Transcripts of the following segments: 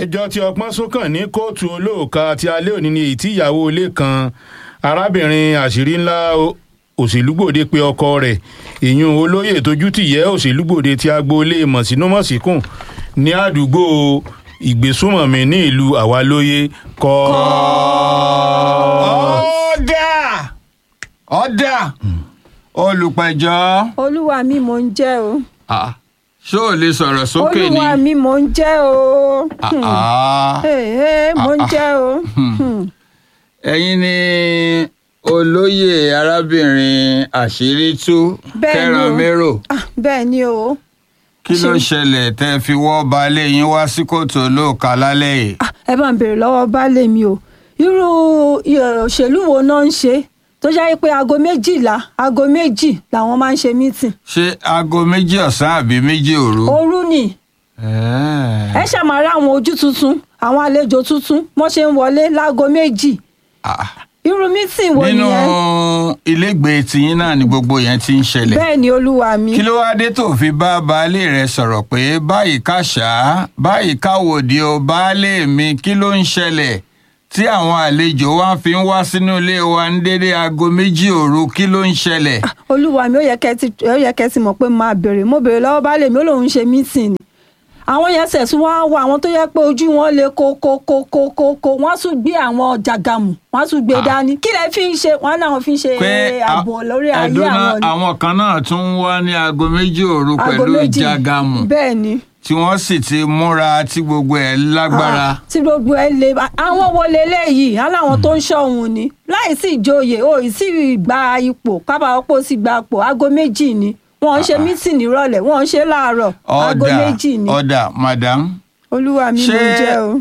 ẹjọ́ tí ọpọ́n sún kàn ní kóòtù olóòka ti alẹ́ òní ni èyí tí ìyàwó ilé kan arábìnrin àṣírí ńlá òṣèlúgbòde pé ọkọ rẹ̀ ìyún olóyè tójútìyẹ́ òṣèlúgbòde ti agboolé mọ̀sínúmọ̀síkùn ní àdúgbò ìgbésùmọ̀mí ní ìlú àwalóye kọ́. ọ̀dà ọ̀dà olùpẹ̀jọ́ olúwa mi mò ń jẹ́ o Ah, ṣó o lè sọ̀rọ̀ sókè ni olúwa mi mò ń jẹ́ o Ah, ah. ee mò ń jẹ́ o Hmm. ẹ̀yin ni olóyè arábìnrin àṣírí-tú Bẹ́ẹ̀ ni o. kẹrànmérò Ah, bẹ́ẹ̀ ni o kí ló Ṣe- ṣẹlẹ̀ tẹ́ fi wọ́ baálé yín wá sí kóòtù olóòka lálẹ́ yìí Ah, ẹ bá ń béèrè lọ́wọ́ baálé mi o irú eh, òṣèlú wo náà ń ṣe tó jẹ́ pé aago méjìlá aago méjì làwọn máa ń ṣe mítìn ṣé aago méjì ọ̀sán àbí méjì òru. òru ni ẹ ṣàmárà àwọn ojú tuntun àwọn àlejò tuntun wọ́n ṣe ń wọlé láago méjì Ah, irú mítìn wo nínú nìyẹn ilégbèé tiyín náà ni gbogbo yẹn ti ń ṣẹlẹ̀ bẹ́ẹ̀ ni olúwa mi kí ló wá dé tó fi bá baálé rẹ sọ̀rọ̀ pé báyìí káṣá báyìí káwòdì o baálé mi kí ló ń ṣẹlẹ̀ tí àwọn àlejò wa fi ń wá sínú ilé wa ní dédé aago méjì òru kí ló ń ṣẹlẹ̀. olúwa mi ó yẹ kẹ́ ti ó yẹ kẹ́ ti mọ̀ pé máa béèrè mo béèrè lọ́wọ́ baálé mi ó lóun ṣe mítìn ni àwọn yẹn sẹ̀sùn wá wá àwọn tó yẹ pé ojú wọn lè kó kó kó kó kó kó wọ́n tún gbé àwọn jàgàmù wọ́n tún gbé dání kí lẹ fi ń ṣe wọ́n náà fi ń ṣe ààbò lórí ayé ẹ̀dùn náà àwọn ni àwọn kan náà tún ń wá ní aago méjì òru Aago pẹ̀lú méjì. ìjàgàmù bẹ́ẹ̀ ni tí wọ́n sì ti múra tí gbogbo ẹ̀ lágbára. Ah, tí gbogbo ẹ lè àwọn wo leléyìí aláwọn tó ń ṣọ̀hún ni láì sí ìjòyè o ì sí gba ipò kábàápò sì gba ipò aago méjì ni wọ́n ń ṣe mítìn nírọ̀lẹ́ wọ́n ń ṣe láàárọ̀ aago ọ̀dà méjì ni ọ̀dà madam olúwa mi ló jẹ́ o.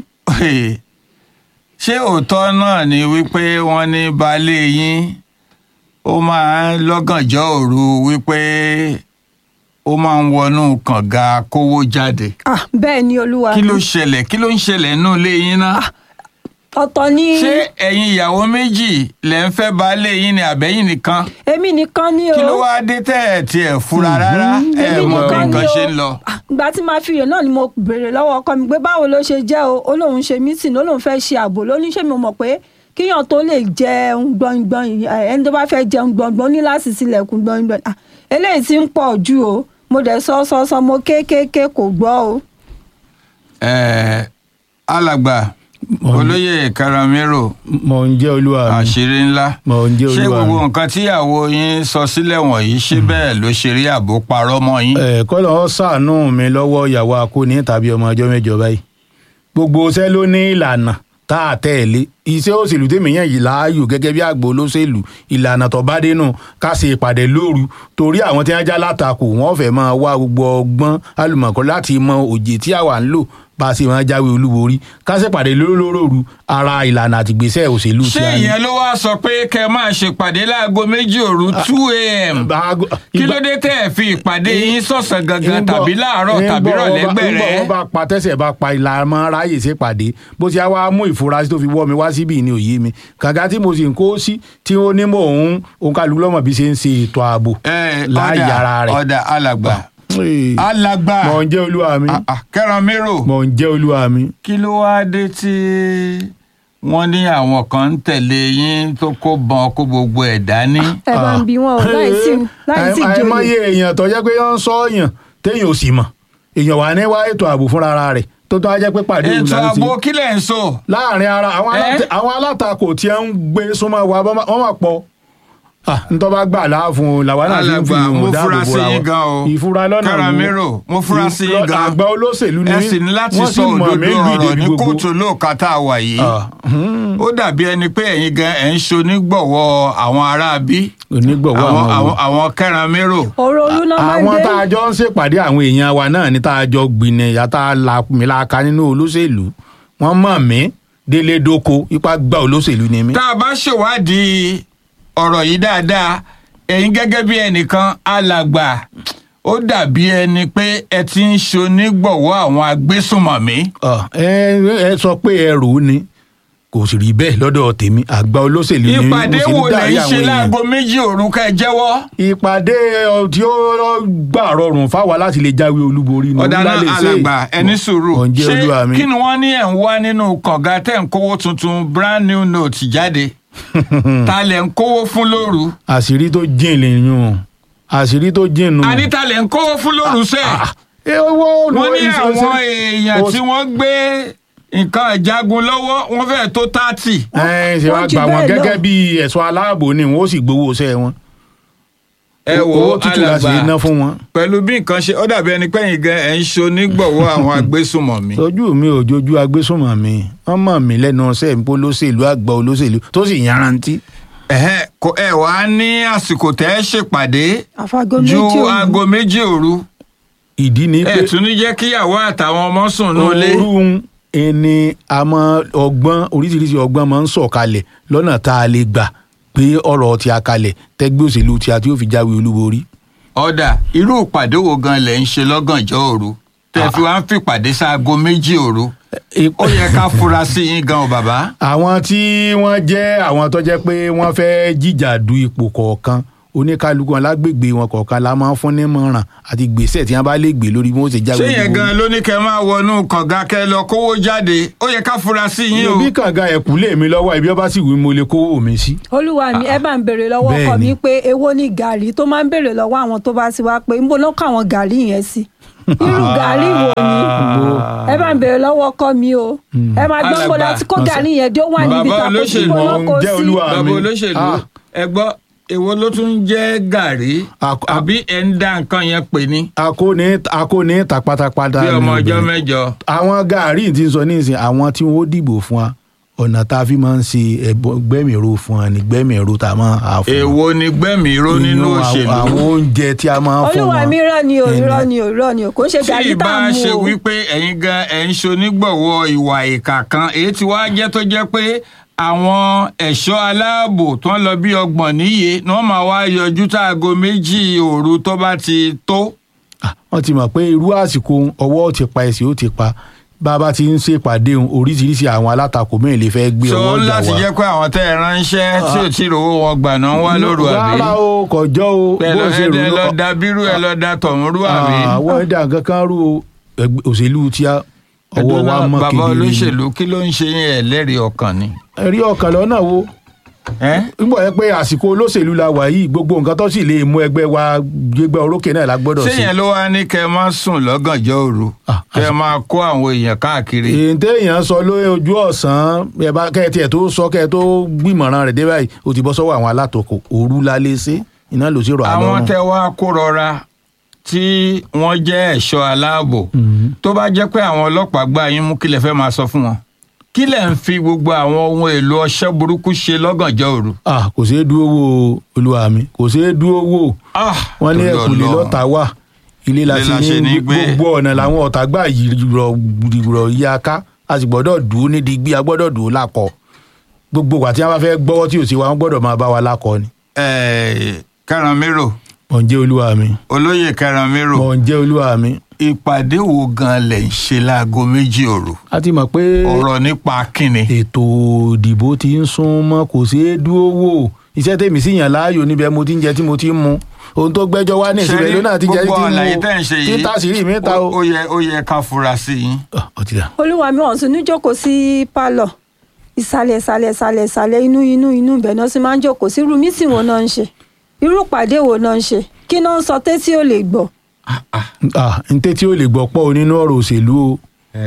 ṣé òótọ́ náà ni wípé wọ́n ní baálé yín ó máa ń lọ́gànjọ́ òru wípé ó máa ń wọnú kànga kówó jáde ah bẹ́ẹ̀ ni olúwa kí mi ló ṣẹlẹ̀ kí ló ń ṣẹlẹ̀ nínú ilé yín náà ọ̀tọ̀ ni ṣé ẹ̀yin ìyàwó méjì lẹ̀ ń fẹ́ baálé yín ni àbẹ́yìn nìkan èmi nìkan ni o kí ló wáá dé tẹ́ ẹ̀ tiẹ̀ fura rárá ẹ̀ èmi mọ̀ bí nìkan ni nǹkan o. ṣe ń lọ. Ah, ìgbà tí màá fi yè náà ni mo béèrè lọ́wọ́ ọkọ mi pé báwo ló ṣe jẹ́ o ó lóun ṣe mítìn ó lóun fẹ́ ṣe ààbò lóníṣẹ́ mi mọ̀ pé kíyàn tó lè jẹun gbọ̀ngbọ̀n eh, ẹni tó bá fẹ́ jẹun gbọ̀ngbọ̀n ní láti tilẹ̀kùn gbọ̀ngbọ̀n Ah, eléyìí ti ń pọ̀ jù o mo dẹ̀ sọ sọ sọ mo kéékèèké kò gbọ́ o. Ẹ̀, alàgbà olóyè karamiro mọ̀ ń jẹ́ olúwa mi àṣírí ńlá mọ̀ ń jẹ́ ṣé olúwa mi. gbogbo nǹkan tíyàwó yín sọ sílẹ̀ wọ̀nyí ṣé bẹ́ẹ̀ ló ṣe rí àbò parọ́ mọ́ yín. ẹ kọ́lọ̀ ọ́ ṣàánú mi lọ́wọ́ ìyàwó akóni tàbí ọmọ ọjọ́ mẹ́jọ báyìí gbogbo iṣẹ́ ló ní ìlànà tá a tẹ̀lé iṣẹ́ òṣèlú tèmi yàn yìí láàyò gẹ́gẹ́ bí àgbò olóṣèlú ìlànà tó bá dénú ká ṣe ìpàdé lóru torí àwọn tí wọ́n já látakò wọ́n fẹ́ máa wá gbogbo ọgbọ́n alùmọ̀kọ́ láti mọ òjè tí àwa ń lò bá a ṣe máa jáwé olúborí ká ṣe ìpàdé lóru ara ìlànà àtìgbésẹ̀ òṣèlú ṣé tí a ní. ìyẹn ló wá sọ pé kẹ máa ṣèpàdé láago méjì òru two a.m. Báago- kí ló ìgbà- dé tẹ́ ẹ̀ fi ìpàdé yín sọ̀sán gangan Ńgbọ́- tàbí láàárọ̀ tàbí ńgbọ́ rọ̀lẹ́ ọba- gbẹ̀rẹ́. ńgbọ́ wọn bá pa tẹ́sẹ̀ bá pa ìlànà ráyè ṣe pàdé bó ti á wá mú ìfurasí tó fi wọ́ mi wá síbí ní òye mi kàkà tí mo sì ń kó sí tí ó ní mò ń òǹkàlù lọ́mọ bí ṣe ń ṣe ètò ààbò Ẹ, láàyè ọ̀dà ara rẹ̀. ọ̀dà alàgbà Ee, alàgbà mọ̀ ń jẹ́ olúwa mi Ah, ah, kẹrànmírò mọ̀ ń jẹ́ olúwa mi. kí ló wáá dé tí wọ́n ní àwọn kan ń tẹ̀lé yín tó kó bọn kó gbogbo ẹ̀ dání. ẹ bá ń bi wọn o láì sí láì sí Àì- àìmọye ìjòyè èèyàn tó jẹ́ pé ó ń sọ èèyàn téèyàn ò sì mọ̀ èèyàn wà ní wá ètò ààbò fúnra rẹ̀ tó tó á jẹ́ pé pàdé òun ètò là ń ṣe. ààbò kílẹ̀ ń sọ. láàrin ara àwọn Ẹ́? aláta- àwọn alátakò tí ẹ ń gbé súnmọ́ wa bọ́- wọ́n máa pọ̀ Ah, ntọ́ bá gbà láàfún làwọn náà fi ń fi alàgbà mo ìwọ̀n dáàbò fura sí bora yín wọn. gan o ìfura lọ́nà wo? Kẹ́rànmírò mo fura sí yín Ìfura- gan àgbà olóṣèlú ni ẹ mí. sì ní láti Wọ́n sọ sì mọ̀ òdodo mí lù ọ̀rọ̀ débi ní gbogbo. kóòtù olóòka tá a wà yìí Ah, hmm. ó dàbí ẹni pé ẹ̀yin gan ẹ̀ ń ṣonígbọ̀wọ́ àwọn aráabí onígbọ̀wọ́ àwọn àwọn wo? àwọn àwọn Kẹ́rànmírò ọ̀rọ̀ olú náà máa ń àwọn dé tá a jọ ń ṣèpàdé àwọn èèyàn wa náà ní tá a jọ gbìnà ìyá tá a la mi la ka nínú olóṣèlú wọ́n mọ̀ mí délé dóko ipa gba olóṣèlú ni mí. tá a bá ṣèwádìí ọ̀rọ̀ yìí dáadáa ẹ̀yin gẹ́gẹ́ bí ẹnìkan alàgbà ó dàbí ẹni pé ẹ ti ń ṣonígbọ̀wọ́ àwọn agbésùnmọ̀mí. Ọ, ẹ ẹ sọ pé ẹrù ni kò sì rí bẹ́ẹ̀ lọ́dọ̀ tèmi àgbà olóṣèlú ni mo ìpàdé sì ń wo lè darí ń àwọn ṣe èèyàn. láago méjì òru ká ẹ jẹ́wọ́. ìpàdé ọ, tí ó gbà rọrùn fáwa láti lè jáwé olúborí ni ọ̀dà òun náà la lè ṣe. alàgbà ẹni sùúrù ọ̀njẹ́ olúwa mi. kí ni wọ́n ní ẹ̀ ń wá nínú kànga tẹ̀ ń kówó tuntun brand new note jáde ta lẹ̀ ń kówó fún lóru àṣírí tó jìn lèyún o àṣírí tó jìn nù. àní ta lẹ̀ ń kówó fún lóru sẹ́ẹ̀. ẹ owó wọ́n ní ìṣẹ̀ṣẹ̀- àwọn èèyàn ó- tí wọ́n gbé nǹkan ìjagun lọ́wọ́ wọ́n fẹ́ẹ̀ tó tààtì. ẹ ṣe wá wọ́n jù gbà wọn bẹ́ẹ̀ lọ. gẹ́gẹ́ bí ẹ̀ṣọ́ aláàbò ni wọ́n ó sì gbowó iṣẹ́ wọn. ẹ wo owó tútù la sì ná alàgbà fún wọn. pẹ̀lú bí nǹkan ṣe ó dàbí ẹni pẹ́yìn gan ẹ̀ ń ṣonígbọ̀wọ́ àwọn agbésùmọ̀mí. ojú mi ò jojú agbésùnmọ̀ mi wọ́n mọ̀ mí lẹ́nu ọ̀sẹ̀ ń pọ́ olóṣèlú àgbà olóṣèlú tó sì yanrantí. ẹ̀hẹ́ kò ẹ wá ní àsìkò tẹ́ ẹ ṣèpàdé àfàgọ́ ju méjì òru. aago méjì òru ìdí ni ẹ pé tún ní jẹ́ kíyàwó àtàwọn ọmọ sùn nulẹ̀. òórùn ẹni àmọ́ ọgbọ́n oríṣiríṣi ọgbọ́n máa ń sọ̀kalẹ̀ lọ́nà tá a lè gbà pé ọ̀rọ̀ tí a kalẹ̀ tẹ́gbẹ́ òṣèlú tí a tí ó fi jáwé olúborí. ọ̀dà irú ìpàdé wo gan lẹ̀ ń ṣe lọ́gànjọ́ òru tẹ́ fi wá ń fìpàdé sáago méjì òru ó yẹ ká fura sí yín gan o bàbá. àwọn tí wọ́n jẹ́ àwọn tó jẹ́ pé wọ́n fẹ́ jìjà du ipò kọ̀ọ̀kan oníkálukú wọn lágbègbè wọn kọ̀ọ̀kan la máa ń fún nímọ̀ràn àti gbèsè tí wọ́n bá lè gbé lórí bí wọ́n ṣe jáwé ṣé yẹn gan ló ní kẹ́ máa wọnú kànga kẹ́ lọ kówó jáde ó yẹ ká fura sí yín o. bí kànga ẹ̀kú lè mi lọ́wọ́ ibi ọba sì wí mo lè kówó mi sí. olúwa mi ẹ bá ń béèrè lọ́wọ́ ọkọ Bẹ́ẹ̀ni. mi pé èwo ni gàrí tó máa ń béèrè lọ́wọ́ àwọn tó bá ti wá pé ń bọ́ lọ́kọ̀ àwọn gàrí yẹn sí irú gàrí wo ni ẹ bá ń béèrè lọ́wọ́ ọkọ mi o ẹ máa gbọ́ Alàgbà. bó láti kó gàrí yẹn dé ó wà níbi Bàbá tàkó sí olóṣèlú bó lọ́kọ̀ jẹ́ sí. olúwa. bàbá mi. olóṣèlú Ah. ẹ gbọ́ èwo ló tún jẹ́ gàrí Ak- ak- àbí ẹ̀ ń dá nǹkan yẹn pè ní akóni akóni ta pátápátá bí ni ọmọ ọjọ́ obìnrin. mẹ́jọ. àwọn gàárì tí ń sọ nísìnyí àwọn tí wọn ó dìbò fún wa ọ̀nà tá a fi máa ń ṣe ẹ̀bọ- gbẹ́mìíró fún wa ní gbẹ́mìíró tá a máa hà fún wa. èwo ni gbẹ̀mìíró nínú Inú òṣèlú. àwọn oúnjẹ tí a máa ń fún olúwa wọn. mi irọ́ ni o Ẹni- irọ́ ni o irọ́ ni o kò ń ṣe tí gàrí tá ìbá a ṣe mú o. wípé ẹ̀yin gan ẹ̀ ń ṣonígbọ̀wọ́ ìwà ìkà kan èyí tí wàá jẹ́ tó jẹ́ pé àwọn ẹ̀ṣọ́ aláàbò tó ń lọ bí ọgbọ̀n níye ni wọ́n máa wá yọjú táago méjì òru tó bá ti tó. Ah, wọ́n ti mọ̀ pé irú àsìkò ọwọ́ ò ti pa ẹsẹ̀ ó ti pa bàbá ti ń ṣèpàdé òun, oríṣiríṣi àwọn alátakò mẹ́rin lè fẹ́ gbé so ọwọ́ jà láti wá. jẹ́ pé àwọn tẹ́ ẹ ránṣẹ́ tí ò tí ì rówó wọn gbà náà ń wá lóru àbí. rárá o kọjọ́ o ẹ lọ bó ṣe ẹ rò lọ lọ- da bírú ẹ lọ da tọ̀hún rú àbí. àwọn ẹ̀dá kankan rú o ẹgbẹ́ òṣèlú tí a ọwọ́ wa Ẹ̀dùn náà, mọ́ bàbá kedere ni. olóṣèlú kí ló ń ṣe yín ẹ̀ lẹ́rìí ọkàn ni. ẹ̀rí ọkàn lọ́nà wo ẹ́ nígbà yẹn pé àsìkò olóṣèlú la wà yìí gbogbo nǹkan tó sì lè mú ẹgbẹ́ wa gbégbá orókè náà la gbọ́dọ̀ ṣé sí. yẹn ló wá ní kẹ́ ẹ máa sùn lọ́gànjọ́ òru Ah, kẹ́ ẹ máa kó àwọn èèyàn káàkiri. èyí téèyàn sọ lórí ojú ọ̀sán ẹ bá kẹ́ ẹ tiẹ̀ tó sọ kẹ́ ẹ tó gbìmọ̀ràn rẹ̀ dé báyìí ó ti bọ́ sọ́wọ́ àwọn alátakò òru la lè ṣe iná ló sì rọ̀ àlọ́ àwọn tẹ wá kó rọra tí wọ́n jẹ́ ẹ̀ṣọ́ aláàbò tó bá jẹ́ pé àwọn ọlọ́pàá gbá yín mú kí lẹ fẹ́ máa sọ fún wọn kí lẹ ń fi gbogbo àwọn ohun èlò ọṣẹ́ burúkú ṣe lọ́gànjọ́ òru. ah kò ṣeé dúró wò olúwa mi kò ṣeé dúró wò Ah, wọ́n ní torí ẹ̀kúlé Ọlọ́run. lọ́ta wà ilé la Ilé la ṣe ṣe ní ní gbé. gbogbo ọ̀nà làwọn ọ̀tá gbà yìrọ̀ yíya ká a sì gbọ́dọ̀ dùn ní digbí a gbọ́dọ̀ dùn lákọ̀ gbogbo wa tí wọ́n bá fẹ́ gbọ́wọ́ tí ò sí wa wọ́n gbọ́dọ̀ máa bá wa lákọ̀ ni. Eh, Kẹ́ranmírò mọ̀ ń jẹ́ olúwa mi olóyè Kẹ́ranmírò mọ̀ ń jẹ́ olúwa mi. ìpàdé wo gan lẹ̀ ń ṣe láago méjì òru a ti mọ̀ pé ọ̀rọ̀ nípa kíni. ètò ìdìbò ti ń sún mọ́ kò ṣeé dúró wò iṣẹ́ tèmi sì yàn láàyò níbẹ̀ mo ti ń jẹ tí mo ti ń mu ohun tó gbẹ́jọ́ wá ní ìsinmi ló náà ti jẹ́ tí gbogbo àlàyé mo tẹ́ ń ṣe yìí títà sí rí mi ta o. ó yẹ ó yẹ ká fura sí yín. Ah, ó ti dà. olúwa mi ọ̀hún sì ní jókòó sí pálọ̀ ìsàlẹ̀ ìsàlẹ̀ ìsàlẹ̀ ìsàlẹ̀ inú inú inú ibẹ̀ náà sì máa ń jókòó sí irú mítìn wo náà ń ṣe irú ìpàdé wo náà ń ṣe kí náà ń sọ tétí ò lè gbọ́ ah n tẹ́tí ó lè gbọ́ pọ̀ o nínú ọ̀rọ̀ òṣèlú o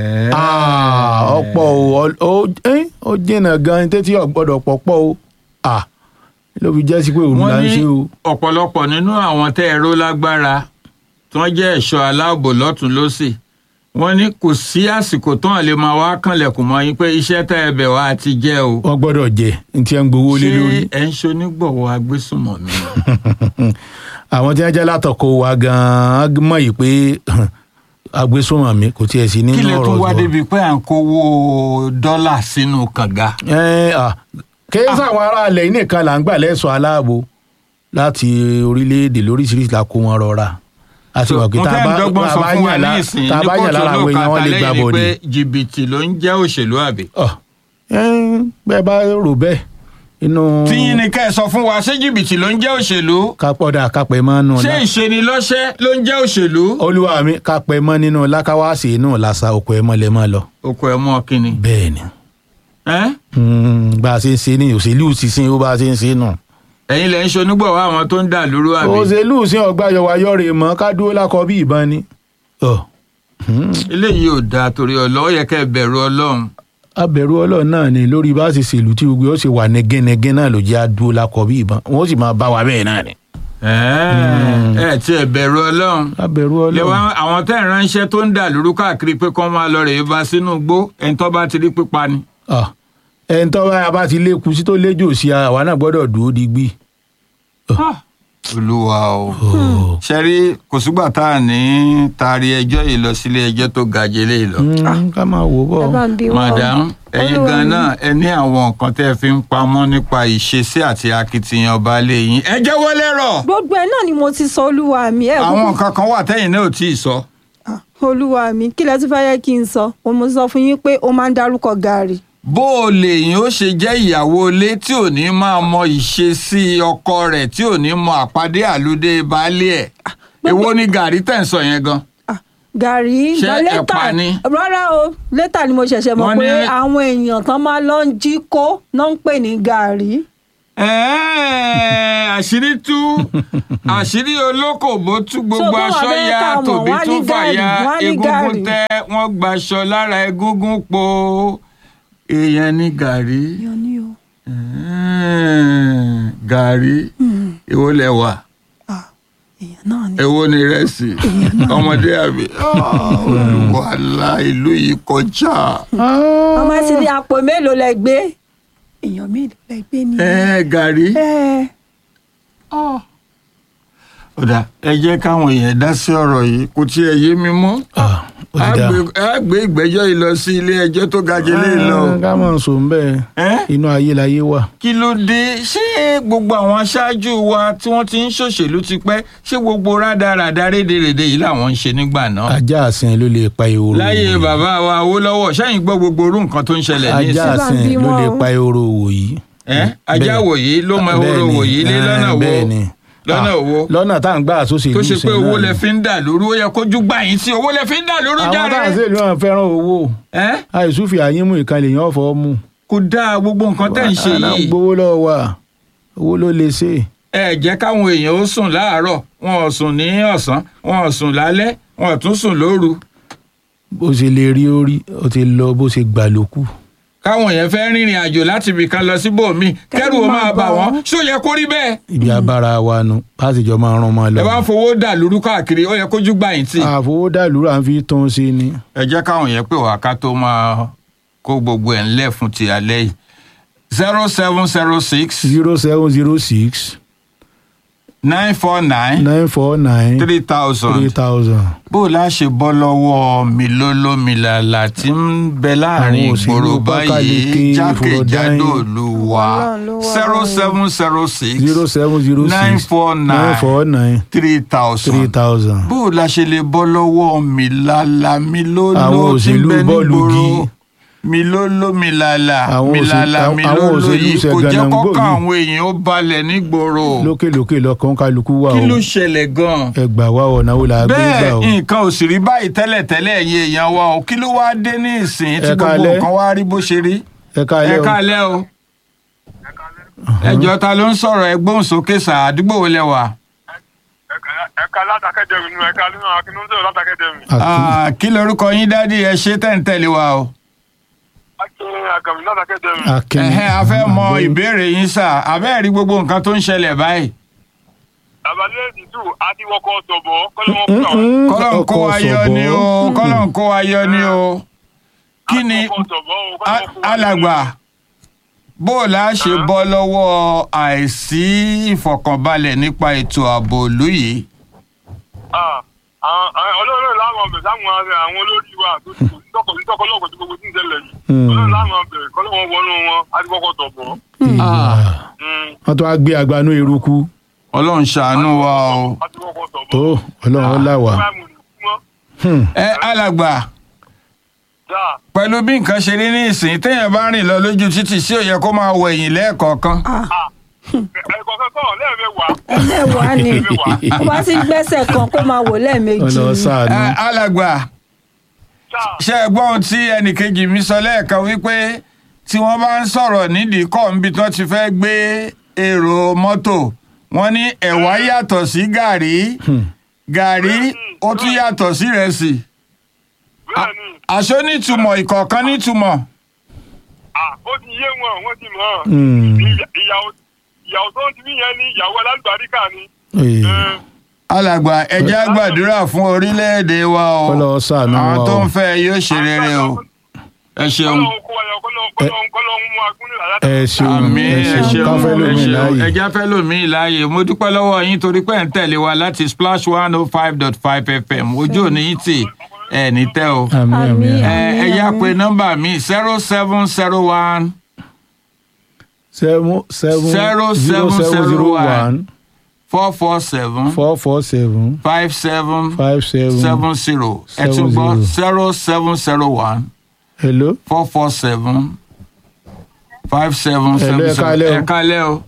ah ọ̀pọ̀ o ọ- ó ẹ́n, ó jìnnà gan n tẹ́tí ọ̀gbọ́dọ̀ pọ̀ pọ̀ o ah ló fi jẹ́ sí pé òun wọ́n là ń ní ṣe o. ọ̀pọ̀lọpọ̀ nínú àwọn tẹ́ ẹ̀rọ lágbára tí wọ́n jẹ́ ẹ̀ṣọ́ aláàbò lọ́tún lọ́sì wọ́n ní kò sí àsìkò tó hàn lè máa wá kànlẹ̀kùn mọ́ yín pé iṣẹ́ tẹ́ ẹ bẹ̀ wá ti jẹ́ o. wọ́n gbọ́dọ̀ jẹ n tí ń gbowó lé lórí. ṣé ẹ̀ ń ṣonígbọ̀wọ́ agbésùnmọ̀mí ni? àwọn tí wọ́n jẹ́ látọ̀kọ wa gan-an mọ̀ yìí pé agbésùnmọ̀ mi kò tiẹ̀ sí nínú kí lè ọ̀rọ̀ tún wá tiwọn. débi pé à ń kówó dọ́là sínú kànga. Ẹ́n, ah, kéésì àwọn aráàlẹ̀ yìí nìkan là ń gbà lẹ́sọ̀ aláàbò láti orílẹ̀-èdè lóríṣiríṣi la kó wọn rọra a ti mọ̀ pé mo tá a tẹ́ ń bá dọ́gbọ́n tá a sọ bá fún wa yàn ní lá- ìsìn tá a ní bá yàn kóòtù lára àwọn èèyàn wọn lè gbà olóòkà bọ̀dì. pé jìbìtì ló ń jẹ́ òṣèlú àbí. Ọ̀, ẹ́n, bẹ́ẹ̀ bá rò bẹ́ẹ̀ inú tíyín ni ká ẹ sọ fún wa ṣé jìbìtì ló ń jẹ́ òṣèlú kápọ́dà kápẹ́ mọ́ nù ṣé ìṣenilọ́ṣẹ́ ló ń jẹ́ òṣèlú. olúwa mi kápẹ́ mọ́ nínú lákáwáṣe inú làṣà òkú ẹ̀ mọ́lẹ̀ mọ́ lọ. oko ẹ mọ kínni. bẹ́ẹ̀ ni ẹ́ Mm, bá a ṣe ń ṣe ní òṣèlú sísìn ó bá a ṣe ń ṣe nù. ẹ̀yin lẹ ń ṣonígbọ̀wọ́ àwọn tó ń dà lóru àbí. òṣèlú sí ọgbà yọwayọrẹ mọ ká dúró lákọ bí ìbọn ni. Ọ, eléyìí ò dáa torí ọlọ́ ó yẹ kẹ́ ẹ bẹ̀rù ọlọ́run. abẹ̀rù ọlọ́run náà ni lórí bá a ṣe ṣèlú tí gbogbo ó ṣe wà nẹ́gẹ́nẹ́gẹ́ náà ló jẹ́ àdúró lákọ bí ìbọn wọ́n sì máa bá wa bẹ́ẹ̀ náà ni. ẹ ẹ tí ẹ bẹ̀rù ọlọ́run. abẹ̀rù lẹ́wọ̀n ọlọ́run àwọn tẹ́ ẹ̀ ránṣẹ́ tó ń dà lóru káàkiri pé kọ́ máa lọ rèé bá sínú igbó ẹni tó bá ti rí pípa ni. Ọ, ẹni tó bá bá ti lékun sí tó léjò sí àwa náà gbọ́dọ̀ dúró digbí. olúwa o ṣẹ́rí kò sígbà tá à ní taari ẹjọ́ yìí lọ sílé ẹjọ́ tó ga jẹ́ lé lọ. Mm, ká máa wò bọ̀. ẹ bá ń bí wọn. madam ẹ̀yin Olúwa gan mi. náà ẹ ní àwọn nǹkan tẹ́ ẹ fi ń pamọ́ nípa ìṣesí àti akitiyan baálé yín ẹ jẹ́wọ́ lẹ́rọ̀ gbogbo ẹ náà ni mo ti sọ olúwa mi ẹ àwọn kúkú- nǹkan kan wà tẹ́yìn náà ò tí ì sọ. Ah, olúwa mi kí lẹ tún fẹ́ yẹ kí n sọ mo mo sọ fún yín pé ó máa ń dárúkọ gàárì bó o lè yín ó ṣe jẹ́ ìyàwó ilé tí ò ní máa mọ ìṣesí ọkọ rẹ̀ tí ò ní mọ àpàdé àlùdé baálé ẹ̀ èwo ni gàrí tẹ̀ ń sọ yẹn gan. Ah, gàrí Ṣé gan létà ẹ̀pà ni? rárá o létà ni mo ṣẹ̀ṣẹ̀ mọ̀ Wọ́n pé ní- àwọn èèyàn tán máa lọ ń jí kó náà ń pè ní gàrí Ẹ̀ẹ́, àṣírí tú àṣírí olókòbó tú gbogbo báwọn aṣọ abẹ́rẹ́ ya ká mọ̀, tòbí wọ́n á ní tún fàya gàrí, wọ́n á ní egungun gàrí. tẹ wọ́n gbaṣọ lára egungun po èèyàn ní gàrí yan ni o Ẹ̀ẹ́, gàrí èwo lẹ wà Ah, èèyàn náà ni èwo ni rẹsì ọmọdé àbí olùwàlà ìlú yìí kọjá ọmọ sì ní àpò mélòó lẹ gbé èèyàn mélòó lẹ gbé ni Ẹ̀ẹ́, gàrí. ẹ ọ̀dà ẹ jẹ́ káwọn èèyàn dá sí ọ̀rọ̀ yìí kò tí ẹ yé mi mọ́. Ah, ó a ti dáa. gbé- a gbé ìgbẹ́jọ́ yìí lọ sí ilé ẹjọ́ tó ga jẹ́ lé lọ. Ah, ká mọ̀ sùn bẹ́ẹ̀ Ẹ́? inú ayé láyé wà. kí ló dé ṣé gbogbo àwọn aṣáájú wa tí wọ́n ti ń ṣòṣèlú ti pẹ́ ṣé gbogbo rádaràda rédèrèdè yìí làwọn ń ṣe nígbà náà. ajá àsìn ló lè pa ehoro. láyé bàbá wa Awólọ́wọ̀ sẹ́yìn gbọ́ gbogbo orú nǹkan tó ń ṣẹlẹ̀ ní ajá ìsìn. Ṣé bá àsìn bí ló wọn lè o? pa ehoro wò yìí. Ẹ́? ajá Bẹ́ẹ̀. wòyí ló mọ ehoro Bẹ́ẹ̀ni, wòyí lé eh, lọ́nà wo bẹ́ẹ̀ni. lọ́nà Ah, wo lọ́nà tá à ń gbà sóṣèlú tó ṣe pé ìsìn owó náà lẹ ni. fi ń dà lóru ó yẹ kójú gbà yín sí owó lẹ fi ń dà lóru àwọn tá à ń jáde. sèlú náà fẹ́ràn owó Ẹ́? àìsúfì àyínmú ìkànnì èèyàn fọ́ mú. kò dáa gbogbo nǹkan tẹ́ ń ṣe Wàhálà yìí. gbowó lọ́wọ́ wa owó ló lè ṣe. ẹ jẹ́ káwọn èèyàn ó sùn láàárọ̀ wọn ò sùn ní ọ̀sán wọn ò sùn lálẹ́ wọn ò tún sùn lóru bó ṣe lè rí orí ó ti lọ bó ṣe gbà ló kù. káwọn èèyàn fẹ́ rìnrìn àjò láti ibì kan lọ síbòmíì kẹ́rù ó máa bà wọ́n ṣó yẹ kó rí bẹ́ẹ̀. ibi abára wa nu pásìjọ máa rán ọmọ lọ. ẹ bá ń fowó dà lóru káàkiri ó yẹ kójú gbà yín tì. àfowódàlú à ń fi tún sí ni. ẹ jẹ́ káwọn èèyàn pè wá ká tó máa kó gbogbo ẹ̀ ńlẹ̀ fún ti alẹ́ yìí zero seven zero six zero seven zero six nine four nine nine four nine three three thousand. thousand. bó o láṣẹ bọ́ lọ́wọ́ milólómìlàlà tí ń bẹ láàrin Àwọn òṣèlú ìgboro Pákáleke, báyìí jákèjádò Fúrọ̀dáìn. ìlú wa Ọlọ́run ló wà zero báyìí. seven zero six zero seven zero six nine four nine nine four nine three three thousand. thousand. bó o láṣẹ lè bọ́ lọ́wọ́ milàlà milóló Àwọn tí ń òṣèlú bẹ bọ́ọ̀lù nígboro gi. milólómìlàlà Àwọn òṣèlú- milàlà àwọn milóló òṣèlú yìí kò jẹ́ ṣẹ̀gànàǹgbò kọ́kọ́ yìí. àwọn èèyàn ó balẹ̀ nígboro lókèlókè lọkàn kálukú wà kí o ló ṣẹlẹ̀ gan-an ẹgbà wa ọ̀nà wo la gbé gbà bẹ́ẹ̀ o. nǹkan ò sì rí báyìí tẹ́lẹ̀tẹ́lẹ̀ ẹ̀yin èèyàn wa o kí ló wáá dé ní ìsìn tí Ẹ gbogbo káalẹ́. nǹkan wá rí bó ṣe rí ẹ káalẹ́ ẹ o káalẹ́ o ẹjọ́ ta ló ń sọ̀rọ̀ ẹgbọ́n sókè sà àdúgbò wo lẹ wà. ẹ̀ka látàkẹ́dẹ̀mí nu ẹ̀ka nínú akínúndé látàkẹ́dẹ̀mí. Àkí- Ah, kí lorúkọ yín dádì ẹ ṣe tẹ̀ǹtẹ̀lé wa o. akin àkàmì látàkẹ́dẹ̀mí. Akin. ẹ̀hẹ́n a fẹ́ mọ ìbéèrè yín sà abẹ́ẹ̀ rí gbogbo nǹkan tó ń ṣẹlẹ̀ báyìí. àbálẹ́ ìdìtú adíwọ́kọ̀ sọ̀bọ̀ kọ́lọ́mọ́ fún àwọn. Mm-mm. kọ́lọ̀ ń kó Ọkọ̀ wa yọ ni o sọ̀bọ̀. kọ́lọ̀ ń kó wa yọ ni o. kí ni Adíwọ́kọ̀ sọ̀bọ̀ o, a- kọ́lọ́mọ́ fún wa. alàgbà bó o la ṣe bọ́ lọ́wọ́ àìsí ìfọ̀kànbalẹ̀ nípa ètò ààbò ìlú yìí. Ah, àwọn- àwọn olóòrè láwọn ọbẹ̀ sáwọn ará- àwọn olórí wa tó ti kò sí tọkọ sí tọkọ lọ́kọ̀ tí gbogbo tí ń ṣẹlẹ̀ yìí. Hmm. olóòrè láwọn ọbẹ̀ kọ́lọ́mọ́ wọnú wọn adíwọ́kọ̀ sọ̀bọ̀. Ah. Mm, wọ́n tún á gbé agbanú eruku ọlọ́run ṣàánú wa o. adíwọ́kọ̀ sọ̀bọ̀. tó ọlọ́run ó là wá. Wọ́n á mú un mọ́. Hmm. ẹ alàgbà Sà. pẹ̀lú bí nǹkan ṣe rí ní ìsìn téèyàn bá rìn lọ lójú títì sí ó yẹ kó máa wọ ẹ̀yìn lẹ́ẹ̀kọ̀ọ̀kan. Ẹ̀kọ́ kẹ́kọ̀ọ́ lẹ́ẹ̀mẹwàá. ẹlẹ́wàá ni ó bá sì gbẹ́sẹ̀ kan kó máa wò lẹ́ẹ̀mejì ọlọ ni. sàánú Ẹ, alàgbà Sà. ṣe é gbọ́ ohun tí ẹnìkejì mi sọ lẹ́ẹ̀kan wípé tí wọ́n bá ń sọ̀rọ̀ nídìí kọ́ níbi tí wọ́n ti fẹ́ gbé èrò mọ́tò wọ́n ní ẹ̀wà yàtọ̀ sí gàrí gàrí ó tún yàtọ̀ sí ìrẹsì Bẹ́ẹ̀ni. àṣọ nítumọ̀ ìkọ̀ọ̀kan nítumọ̀ Ah, ó ti yé wọn, wọ́n ti mọ̀ ọ́n. Hmm. Ìyà- Ìyàwó ìyàwó tó ń ti mí yẹn ní ìyàwó alálùbáríkà ni. Ee, Ẹ, alàgbà ẹ jẹ́ á gbàdúrà fún orílẹ̀-èdè wa o ọlọ sàánú àwọn wa tó o ń fẹ́ yóò ṣe rere o ẹ ṣeun. Kọ́lọ́hún kó wáyọ̀, kọ́lọ́hún- kọ́lọ́hún- kọ́lọ́hún mú agúnlẹ̀ àyà ẹ ṣeun àmì ẹ ẹ ṣeun ṣeun káfẹ́ ẹ lómi ṣeun láàyè ẹja fẹ́ lómi láàyè mo dúpẹ́ lọ́wọ́ yín torí pé ẹ̀ ń tẹ̀lé wa láti splash one oh five dot five fm ojú òní yín tì ẹ̀ ní tẹ́ o. àmì àmì Àmì, àmì. ẹ ẹ yá àmì. pé nọ́mbà mi zero seven zero one seven seven Zero, zero seven, seven zero, zero one. one four four seven four four seven five seven five seven seven zero ẹ seven tún gbọ́ zero. zero seven zero one hello four four seven five seven Hello, seven ẹ zero káalẹ́ o. ẹ kálẹ̀ o.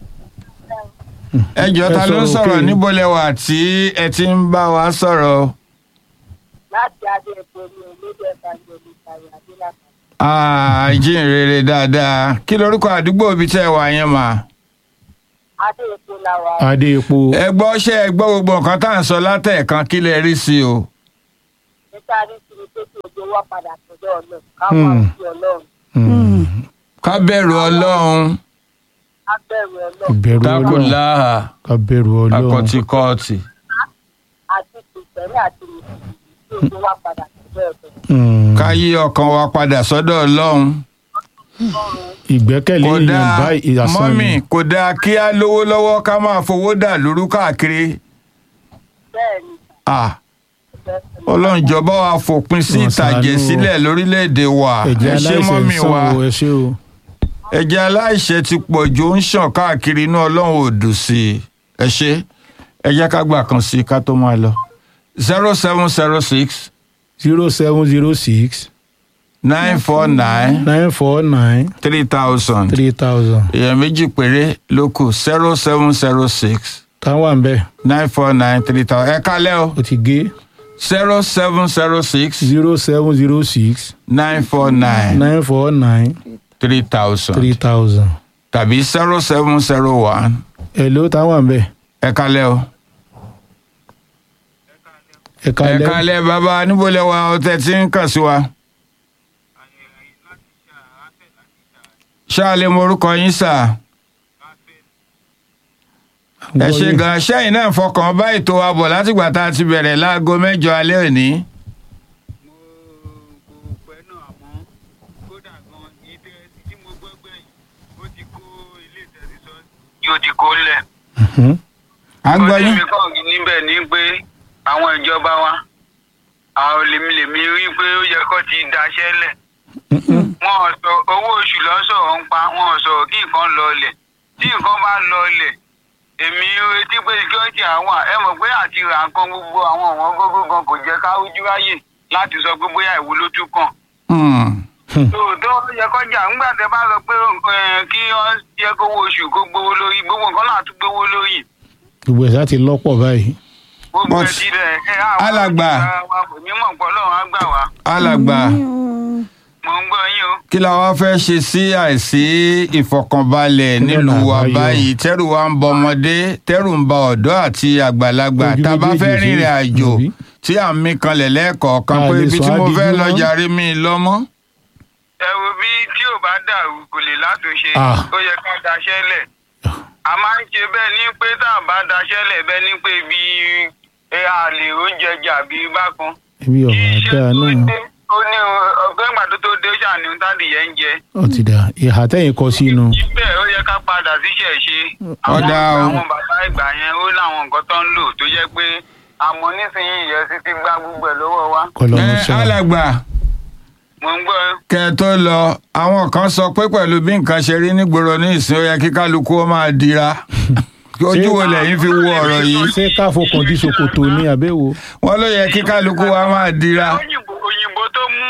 ẹ jọ ta Ẹ ló ń sọ̀rọ̀ sọ̀rọ̀ òkè. níbo lẹ́wà tí ẹ ti ń bá wa sọ̀rọ̀ láti adé epo ní olóde ẹ̀ka ìjọba ìtàrí adélàkà. àìjíǹrere dáadáa kí lorúkọ àdúgbò ibi tẹ́ ẹ wà yẹn mà. adé epo la wà adé epo ẹ gbọ́ ṣé ẹ gbọ́ gbogbo nǹkan tá à ń sọ látẹ̀ẹ̀kan kí lẹ rí sí o. níta ní kiri pé kí ojú wa padà sọ́dọ̀ ọlọ́run ká Hmm. wà sí ọlọ́run Hmm. ká bẹ̀rù ọlọ́run ká bẹ̀rù ọlọ́run ìbẹ̀rù dákò ọlọ́run láhà ká bẹ̀rù ọlọ́run akọ̀tìkọ̀tì. àti kìrìsìtẹ́nì àti mùsùlùmí kí ojú wa padà sọ́dọ̀ ọlọ́run. Hmm. ká yí ọkàn wa padà sọ́dọ̀ ọlọ́run. ìgbẹ́kẹ̀lé kò èèyàn dáa bá ìyàsán mọ́mì kò dáa kí á lówó lọ́wọ́ ká máa fowó dà lóru káàkiri. bẹ́ẹ̀ ni Ah, ọlọ́run jọ̀ọ́ wa fòpin sí Wọ́n ìtàjẹ̀ ṣàánú o. sílẹ̀ lórílẹ̀‐èdè wa ẹ̀jẹ̀ ẹ ṣé aláìsẹ̀ ń mọ́mì sàn wa o ẹ ṣé o ẹ̀jẹ̀ aláìṣẹ̀ ti pọ̀ jù ó ń ṣàn káàkiri inú ọlọ́run ò dùn sí i ẹ ṣé ẹ jẹ́ ká gbà kan sí i ká tó máa lọ. zero seven zero six zero seven zero six nine four nine nine four nine three thousand three thousand èèyàn méjì péré ló kù zero seven zero six táwọn à ń bẹ̀ nine four nine three thousand ẹ kálẹ̀ o ó ti gé zero seven zero six zero seven zero six nine four nine nine four nine three thousand three thousand tàbí zero seven zero one hello táwọn à ń bẹ̀ ẹ kálẹ̀ o. ẹ ẹ kálẹ́ kálẹ̀ bàbá níbo lẹ wà ọtẹ tí ń kàn sí wa. ṣáàlẹ̀ morúkọ yín sà ẹ ṣe gan ṣẹ́yìn náà fọkàn bá ètò wa bọ̀ látìgbà tá a ti bẹ̀rẹ̀ láago mẹ́jọ alẹ́ òní. mo kò pẹ́ náà àmọ́ kódà gan ìdẹ tí mo gbọ́ gbẹ̀yìn ó ti kó ilé ìtẹ̀síṣọ́ yóò ti kó lẹ̀. à ń gbọ́ Ó ní yín. mi kàn níbẹ̀ ni pé àwọn ìjọba wa àwọn lèmi-lèmi rí pé ó yẹ kó ti daṣẹ́ lẹ̀. wọn ò sọ owó oṣù lọ́sọ̀rọ̀ ń pa wọn ò sọ̀rọ̀ kí nǹkan lọlẹ̀ tí nǹkan bá lọlẹ̀ èmi retí pé security àwọn ẹ mọ̀ pé àti ra nǹkan gbogbo àwọn ọ̀wọ́n gógó gan kò jẹ́ ká ojú ráyè láti sọ pé bóyá ìwo ló tún kàn Hmm. tòótọ́ yẹ kọjá ńgbà tẹ bá sọ pé eh, kí wọ́n jẹ́ kówó oṣù kó gbowó lórí gbogbo nǹkan náà tún gbowó lórí gbogbo ẹ̀ sá ti lọ́pọ̀ báyìí gbogbo But, ẹ̀ ti rẹ̀ ẹ̀ àwọn alàgbà. kò ní mọ̀ pọ̀ lọ́run á gbà wá alàgbà mò ń gbọ́ yín o. kí la wá fẹ́ ṣe sí àìsí ìfọkànbalẹ̀ Kí lọ́nà nílùú wa àbáyọ? báyìí tẹ́rù wa ń bọ ọmọdé tẹ́rù ń ba ọ̀dọ́ àti àgbàlagbà Ojú tá a bá méjèèjì fẹ́ sí rìnrìn àjò òbí. tí à ń mí kanlẹ̀ lẹ́ẹ̀kọ̀ọ̀kan A pé lè ibi sọ tí mo àdìjú fẹ́ lọ mọ́. jàre mi lọ́mọ́. ẹ wo bí tí ò bá dàrú kò lè látúnṣe Ah. ó yẹ ká daṣẹ́ lẹ̀ a máa ń ṣe bẹ́ẹ̀ ní pé tá a bá daṣẹ́ lẹ̀ bẹ́ẹ̀ ní pé bí ẹ a lè oúnjẹ jà bí bákan ibi kí ọ̀rọ̀ iṣẹ́ àdá tó náà dé ó ní ọgbẹ́ ìgbàdo tó dé ó ṣàní tádì yẹn ń jẹ ó ti dà ìhà tẹ̀yìn kọ sínú ibẹ̀ ó yẹ ká padà síṣẹ́ ṣe Ọ̀dà o. àwọn bàbá ìgbà yẹn ó láwọn nǹkan tó ń lò tó jẹ́ pé àmọ́ nísìnyí ìyẹn ti gbá gbogbo ẹ̀ lọ́wọ́ wa kọlọ́mù ẹ ṣáà alàgbà mo ń gbọ́ kẹ ẹ tó lọ àwọn kan sọ pé pẹ̀lú bí nǹkan ṣe rí nígboro ní ìsìn ó yẹ kí kálukú ó máa dira ojú wo lẹ́yìn fi wo ọ̀rọ̀ yìí ṣé káfọkàn dí ṣòkòtò ní àbẹ́wò wọ́n ló yẹ kí kálukú wa máa dira. òyìnbó òyìnbó tó mú àwọn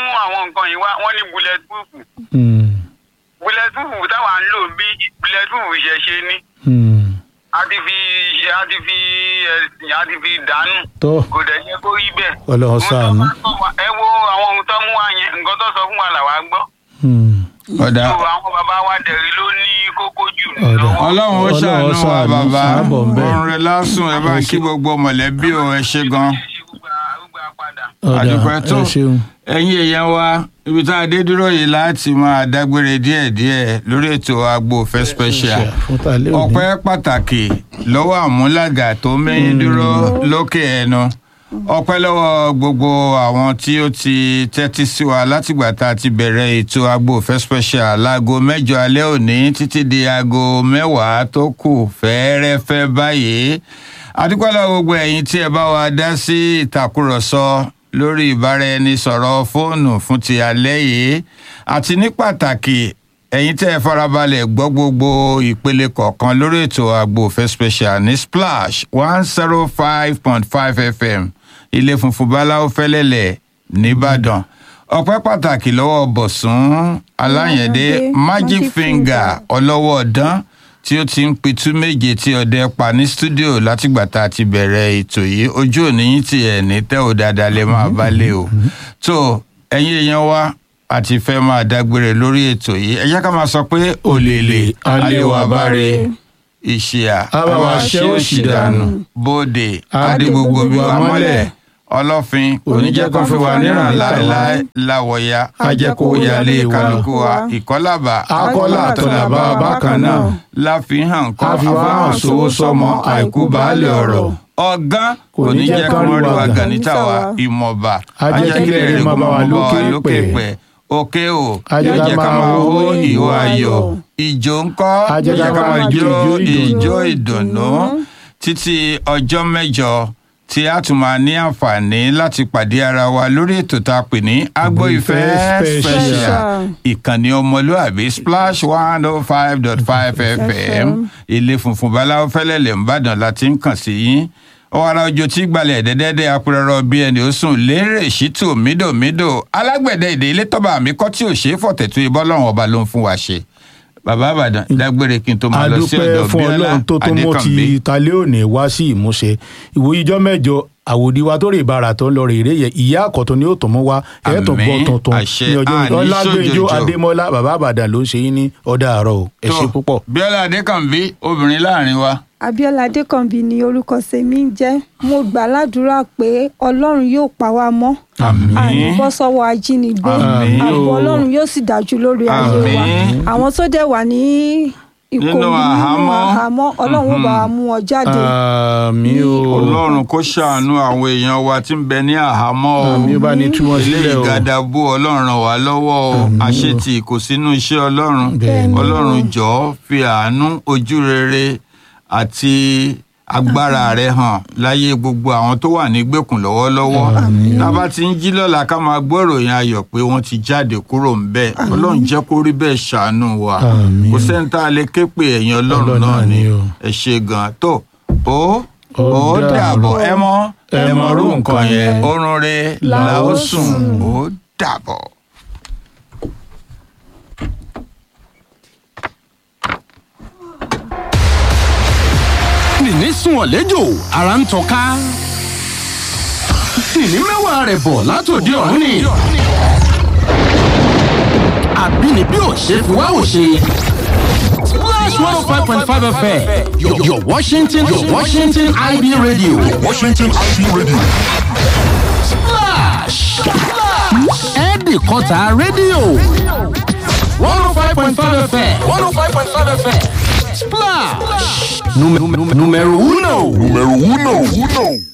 nǹkan yìí wá wọ́n ní bullet proof Hmm. bullet proof táwa ń lò bí bullet proof ṣe ṣe ní Hmm. a ti fi a ti fi ẹ̀sìn a ti fi dànù tó kò dẹ̀ yẹ kó rí bẹ́ẹ̀. Ọlọ́run Ohun tó ṣàánú. bá sọ wá- ẹ wo àwọn ohun tó mú wa yẹn nǹkan tó sọ fún wa làwa gbọ́. Hmm. ọ̀dà so àwọn bàbá wa dẹ̀rí ló ní kókó jù Ọ̀dà. lọ́wọ́. ọlọ́run ó Ọlọ́run ṣàánú wa ṣàánú, bàbá sábọ̀ ń bẹ̀. orin rẹ lásùn ẹ bá ń kí gbogbo mọ̀lẹ́bí o ẹ ṣe gan. Ṣé gbogbo àrùgbà padà? ọ̀dà àdúpẹ́ tó ẹ ṣeun. ẹ̀yin èèyàn wa ibi tá a dé dúró yìí láti máa dágbére díẹ̀díẹ̀ lórí ètò Agbo Ìfẹ́ special fún tàlẹ́ òní. ọpẹ́ pàtàkì lọ́wọ́ àmúlàgà tó mẹ́yìn dúró lókè ẹnu ọpẹ́ lọ́wọ́ gbogbo àwọn tí ó ti tẹ́tí sí wa látìgbà tá a ti bẹ̀rẹ̀ ètò Agbo Ìfẹ́ special láago mẹ́jọ alẹ́ òní títí di aago mẹ́wàá tó kù fẹ́ẹ́rẹ́fẹ́ báyìí adúpẹ́ lọ́wọ́ gbogbo ẹ̀yin tí ẹ bá wa dá sí ìtàkùrọ̀sọ lórí ìbáraẹnisọ̀rọ̀ fóònù fún ti alẹ́ yìí àti ní pàtàkì ẹ̀yin tẹ́ ẹ farabalẹ̀ gbọ́ gbogbo ìpele kọ̀ọ̀kan lórí ètò Agbo Ìfẹ́ special ní Splash one zero five point five FM ilé funfun báláwo fẹ́lẹ́lẹ̀ nìbàdàn ọpẹ́ pàtàkì lọ́wọ́ bọ̀sùn aláyẹ̀dé Ọlọ́wọ́dé, magic Magic finger Finger. ọlọ́wọ́ ọ̀dán tí ó ti ń pitú méje tí ọdẹ pa ní stúdíò látìgbà tá a ti bẹ̀rẹ̀ ètò yìí ojú òní yín ti ẹ̀ ní tẹ́ ò dáadáa lè máa bá lé o tó ẹ̀yin èèyàn wa àti fẹ́ máa dágbére lórí ètò yìí ẹ jẹ́ ká máa sọ pé òlèlè àlewà báre ìṣìyà Àbáwá ṣẹ́ òṣì dànù. bóde Adé adé gbogbo bí wa gbogbo wa mọ́lẹ̀ mọ́lẹ̀. ọlọ́fin oníjẹ́ kan fi wà níran láéláé láwọ̀ya ajẹ́kó yálé kálukú wa ìkọ́làbà Akọ́là àtọ̀làbà bákan náà. láfihàn kọ́ Àfihàn àfihàn sówó sọmọ àìkú baálé ọ̀rọ̀ ọ̀gán kò ní jẹ́ kí wọ́n rí wa gànítà wa ìmọ̀ba Ajẹ́kílẹ̀ rẹ̀ máa bá wa lókè pẹ̀. òkè o Ajẹ́ ká jẹ́ ká máa máa hó hó ìhó ìhó ayọ̀ ayọ̀. ìjó ńkọ́ Ajẹ́ ká jẹ́ ká máa máa jó jó ìjó ìjó ìdùnnú. ìdùnnú títí ọjọ́ mẹ́jọ tí a tún máa ní àǹfààní láti pàdé ara wa lórí ètò tá a pè ní Agbo Ìfẹ́ Ìfẹ́ special Special. ìkànnì ọmọlúàbí splash one oh five dot five fm ilé funfun báláwo fẹ́lẹ́lẹ̀ ńbàdàn láti ń kàn sí yín ọ̀wàrà òjò tí gbalẹ̀ dẹ́dẹ́dẹ́ apẹ̀rọ̀ bí ẹni ó sùn lérè ṣítù mídòmídò alágbẹ̀dẹ èdè ilé tọ́ba mi kọ́ tí ò ṣe é fọ̀tẹ̀tù ibọ́ lọ́rùn ọba ló ń fún wa ṣe bàbá àbàdàn dágbére kí n tó máa lọ sí adúpẹ́ ọ̀dọ̀ fún bíọ́lá ọlọ́run tó tó mọ́ ti adékànbí talẹ́ òní wá sí ìmúṣẹ ìwòye ijọ́ mẹ́jọ àwòdì wa tó rè bára tó ń lọ rè rè yẹ ìyá àkọ́tún ni ó tún mú wa ẹ̀ tó gbọ́ Àmín. tuntun Àṣẹ. ní ọjọ́ Àní ọlágbẹ́njọ́ ṣòjòjò. adémọ́lá bàbá àbàdàn ló ń ṣe yín ní ọ̀dà àárọ̀ o ẹ ṣe tó, púpọ̀. bíọ́lá adékànbí obìnrin láàrin wa abiola adékànbí ni orúkọ sèmi ń jẹ́ mo gbà ládùúrà pé ọlọ́run yóò pa wá mọ́ Àmín. àní bọ́ sọ́wọ́ ajínigbé Àmín. ààbò ọlọ́run yóò sì dájú lórí ayé wa Àmín. àwọn tó dẹ̀ wà ní ìkòlù Nínú nínú àhámọ́. àhámọ́ ọlọ́run ó bá wa mú wọn jáde àmì o ọlọ́run kó ṣàánú àwọn èèyàn wa tí ń bẹ ní àhámọ́ o àmì ó bá ní tú wọn ilé sílẹ̀ o ìgàdàbò ọlọ́run ràn wá lọ́wọ́ o àṣetì kò sínú iṣẹ́ ọlọ́run Bẹ́ẹ̀ni. ọlọ́run jọ̀ọ́ fi àánú ojú rere àti agbára rẹ hàn láyé gbogbo àwọn tó wà nígbèkùn lọ́wọ́lọ́wọ́ tá a bá ti ń jí lọ́la ká máa gbọ́ ìròyìn ayọ̀ pé wọ́n ti jáde kúrò ń bẹ̀ ọlọ́run jẹ́ kó rí bẹ́ẹ̀ ṣàánú wa Àmín. kò sẹ́ni tá a lè ké pè ẹ̀yìn ọlọ́run Ọlọ́run náà náà ni ni o. ẹ ṣe gan tó ó Ó ó dàbọ̀ dàbọ̀. ẹ mọ́ ẹ Ẹ mọ̀ rú nǹkan yẹn yẹn. oorun rẹ La la ó ó sùn sùn. ó dàbọ̀. nìní sùn ọ̀lẹ́jọ́ ara ń tọ́ka nìní mẹ́wàá rẹ̀ bọ̀ látòdì ọ̀run ni àbínibí ò ṣe fi wá ò ṣe. Splash 105.5 FM, your, your Washington, your Washington IB radio. Washington IB Radio. Splash! Ẹ̀ẹ́dì kọta rédíò. 105.5 FM, 105.5 FM. Splash! Número uno. Número uno, uno.